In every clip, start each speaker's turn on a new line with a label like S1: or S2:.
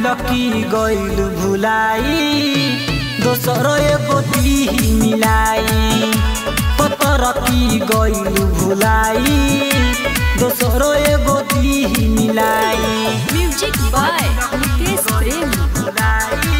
S1: पहिल की गइल भुलाई दोसर एगो दिही मिलाई पतर की गइल भुलाई दोसर एगो दिही मिलाई
S2: म्यूजिक बाय मुकेश प्रेमी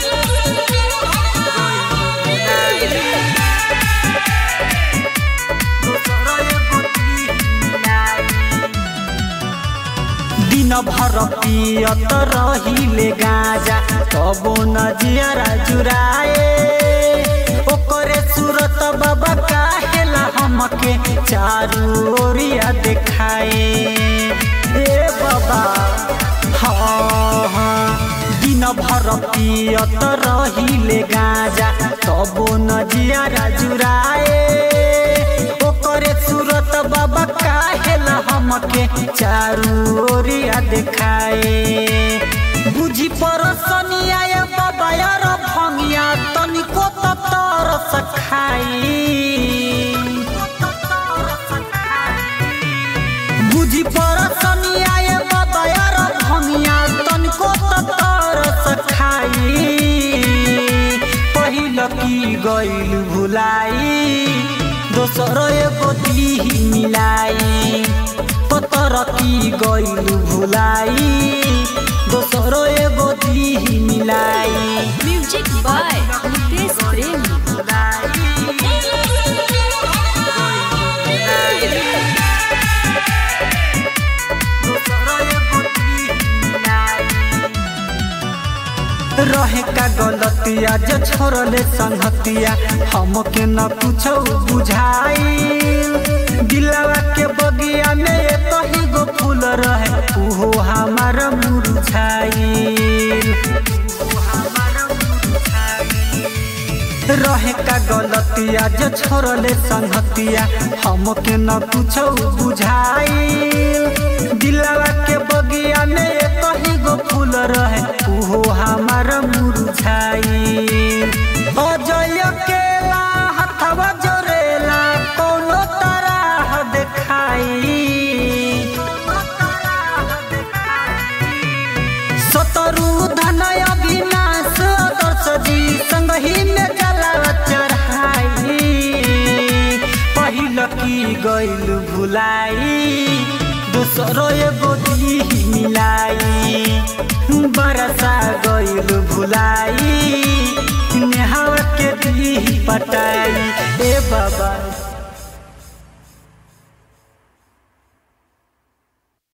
S1: दिन भर पियत रहिले गाजा तबो न जियरा जुराए ओकरे सूरत बाबा काहेला हमके चारू ओरिया देखाए ए बाबा हाँ हाँ दिन भर पियत रहिले गाजा तबो न जियरा जुराए ओकरे सूरत बाबा काहेला हमके चारू ओरिया देखाए बुझी परसनिया ये बाबा यार भंगिया तनिको त तरस खाई बुझी परसनिया ये बाबा यार भंगिया तनिको त तरस खाई पहिल की गइल भुलाई दोसर एगो दिही मिलाई पतर की गइल भुलाई दोसर एगो दिही मिलाई
S2: म्यूजिक बाय मुकेश प्रेमी
S1: रहे का गलतिया जे छोड़ले संगतिया हमके न कुछो बुझाई दिलवा के बगिया में एक ही गो फूल रहे उहो हमार मुरझाई रहे का गलतिया जे छोड़ले संगतिया हमके न कुछो बुझाई दिलवा के बगिया में एक ही गो फूल रहे उहो हमार मुरझाई अजय केला हथवा जोरेला कोनो तरह देखाई सतरु धनय अविनाश आदर्श जी संगही में जला चढ़ाई पहिल की गइल भुलाई दोसर एगो दिही मिलाई बरसा गइल भुलाई नेहावा के दिही पटाई ए बाबा